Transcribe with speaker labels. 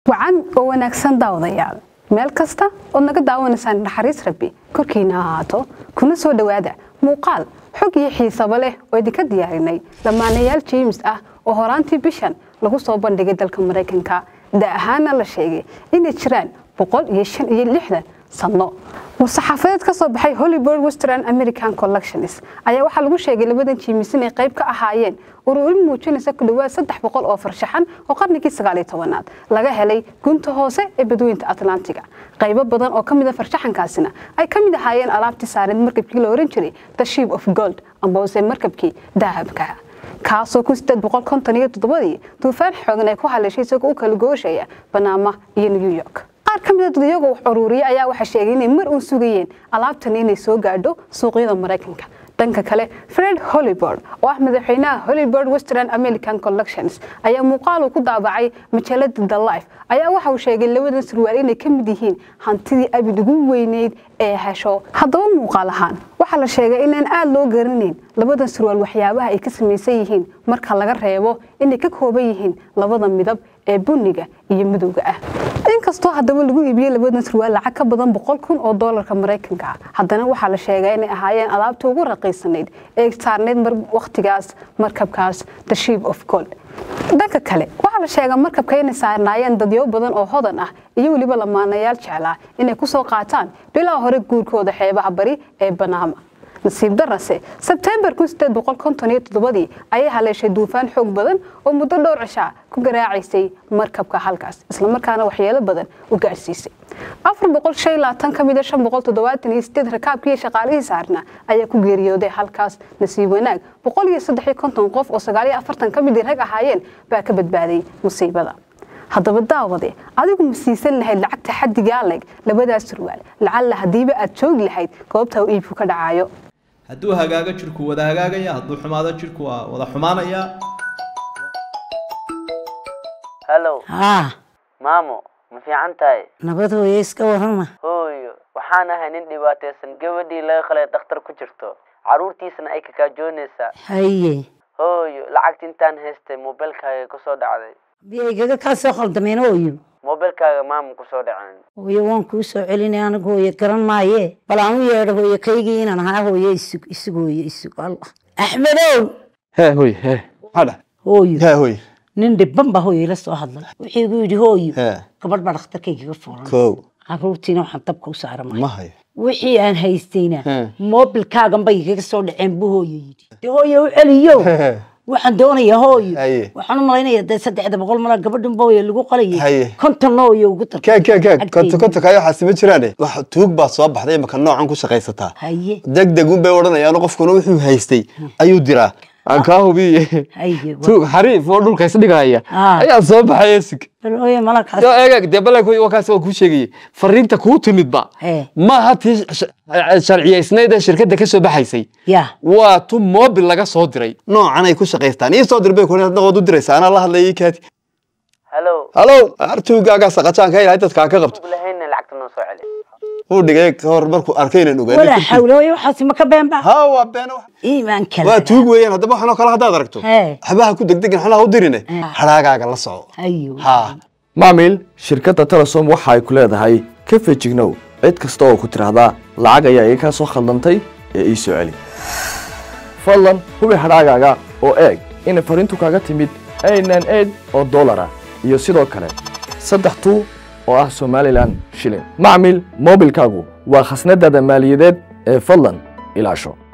Speaker 1: wacan oo wanaagsan daawadayaal meel kasta ood naga daawanaysaan naxariis rabbi korkiina ha ahaato kuna soo dhowaada muuqaal xog iyo xiisaba leh oo idinka diyaarinay lamaanayaal james ah oo horaantii bishan lagu soo bandhigay dalka maraykanka da ahaana la sheegay inay jiraan boqol iyo shan iyo lixdan sanno war-saxaafadeed ka soo baxay hollywood western american collections ayaa waxaa lagu sheegay labadan jimis inay qayb ka ahaayeen ururin muujinaysa ku dhawaad saddex boqol oo farshaxan oo qarnigii sagaaliyo tobanaad laga helay gunta hoose ee badweynta atlantiga qaybo badan oo ka mida farshaxankaasina ay ka mid ahaayeen alaabtii saareed markabkii la oran jiray the ship of gold ambose markabkii dahabka kaasoo kun sideed boqol konton iyo toddobadii duufaan xoogan ay ku haleeshay isagoo u kala gooshaya banaama iyo new york qaar ka mida dad iyagoo wax uruuriya ayaa waxay sheegay inay mar uun sugayeen alaabtan inay soo gaadho suuqyada maraykanka dhanka kale fred hollyboard oo ah madaxweynaha hollyboard western american collections ayaa muuqaal uu ku daabacay majaalada the life ayaa waxa uu sheegay labadan surwaal inay ka mid yihiin hantidii abid ugu weyneyd ee hesho haddaba muuqaal ahaan waxaa la sheegay inaan aada loo garanayn labadan surwaal waxyaabaha ay ka samaysan yihiin marka laga reebo inay ka kooban yihiin labada midab ee buniga iyo madowga ah inkastoo haddaba lagu iibiyey labadan surwaal lacag ka badan boqol kun oo doolarka maraykanka ah haddana waxaa la sheegaa inay ahaayeen alaabta ugu raqiisanayd ee saarneyd wakhtigaas markabkaas the ship of gold dhanka kale waxaa la sheegaa markabka inay saarnaayeen dadyo badan oo hodan ah iyo weliba lamaanayaal jeclaa inay kusoo qaataan bilaa hore guurkooda xeebaha bari ee banaama nasiib darase sebtembar ii ayay haleeshay duufaan xoog badan oo muddo dhowr cishaa ku garaacaysay markabka halkaas islamarkaana waxyeelo badan u gaadhsiisay ka mida rakaabkiiyo shaqaalihii saarna ayaa ku geeriyooday halkaas nasiib wanaag qof oo ka midii rag ahaayeen baa ka badbaaday musiibada haddaba daawade adigu ma siisan lahayd lacagta xaddigaa leeg labadaas surwaal lacalla haddiiba aad joogi lahayd goobta uu iibku ka dhacayo
Speaker 2: hadduu hagaago jirku wada hagaagaya hadduu xumaado jirku waa wada xumaanaya
Speaker 3: hallow
Speaker 4: haa
Speaker 3: maamo ma fiican tahay
Speaker 4: nabad hooye iska warrama
Speaker 3: hooyo waxaan ahay nin dhibaataysan gabadhii laga qalay dhakhtar ku jirto carruurtiisana ay kakaajoonaysaa
Speaker 4: haye
Speaker 3: hooyo lacagta intaan haystay moobilkaaga kusoo dhacday
Speaker 4: biyaygaga kaa soo khaldameen hooyo
Speaker 3: moobilkaaga maama kusoo dhaceen
Speaker 4: hooye waan kuu soo celinay anigu hooye garan maaye bal aan u yeedho hooye kaygii inaan ahaa hooye isug isug hooye isug allah axmedow
Speaker 5: hee hoy hee maxaa dhahay
Speaker 4: hooyo
Speaker 5: hee hoy
Speaker 4: nin dhibban baa hooye ila soo hadlay wuxuu igu yidhi hooyo
Speaker 5: hee
Speaker 4: gabadh baa dhakhtarkaygaga furan
Speaker 5: kow
Speaker 4: carruurtiina waxaan dabka u saaramay
Speaker 5: ma hayo
Speaker 4: wixii aan haystayna
Speaker 5: He.
Speaker 4: moobilkaagan bay igaga soo dhaceen buu hooyo yidhi de hooye u celiyo waxaan doonayaa hooyo
Speaker 5: Haye.
Speaker 4: waxaan u malaynayaa dee saddexda boqol mala gabadhan ba hooye lagu qalayay
Speaker 5: Haye.
Speaker 4: kontonna hooye ugu dar
Speaker 5: kaag kaag kaag konto konto kaayo waxaasi ma jiraane wax tuug baa soo baxday imaka noocan ku shaqaysataa
Speaker 4: haye
Speaker 5: deg deg un bay odhanayaan qofkuna wuxuu haystay ayuu diraa
Speaker 6: aan kaa hubiye
Speaker 4: haye
Speaker 6: tuug xariif oo dhulka isdhigaya
Speaker 4: Ah.
Speaker 6: ayaa soo baxay esig
Speaker 4: bal hooye malakaas
Speaker 6: yo eeg dee balay wakaas waa kuu sheegayey fariinta kuu timidba
Speaker 4: Ee.
Speaker 6: maaha tii sh- sharciyaysnayd ee shirkadda ka soo baxaysay
Speaker 4: ya
Speaker 6: waa tu mobil laga soo diray
Speaker 5: noocan ay ku shaqaystaan ii soo dir bay kuna hadna waad u diraysaa anaa la hadlayay kaati
Speaker 3: hallow
Speaker 5: halow artuugaagaa saqajaan ka ilahay dadkaa ka qabto
Speaker 3: ug lahayna lacagta noo soo celi
Speaker 5: uu dhigay ka hor markuu arkay inaan
Speaker 4: walaa
Speaker 5: ogaanay
Speaker 4: xawla hooye waxaasi ma ka beenba
Speaker 5: ha waa been wax
Speaker 4: iimaan
Speaker 5: waa
Speaker 4: kale
Speaker 5: tuug weeyaan haddaba waxanoo kale haddaad aragto
Speaker 4: Hee.
Speaker 5: waxbaha ku degdegin xanaha u dirine
Speaker 4: Ee.
Speaker 5: hadhaagaaga la soco
Speaker 4: hayo
Speaker 5: ha
Speaker 7: maamil shirkadda telesom waxa ay ku leedahay ka fejignow cid kasta oo ku tidhaahdaa lacag ayaa iga kaa soo khaldantay ee ii soo celi fadlan hubi hadhaagaaga oo eeg inay fariintu kaaga timid aynan eed oo dollar ah iyo sidoo kale saddex tuu oo ah somalilan shilin macmil moobilkaagu waa khasnadaada maaliyadeed ee fadlan ilaasho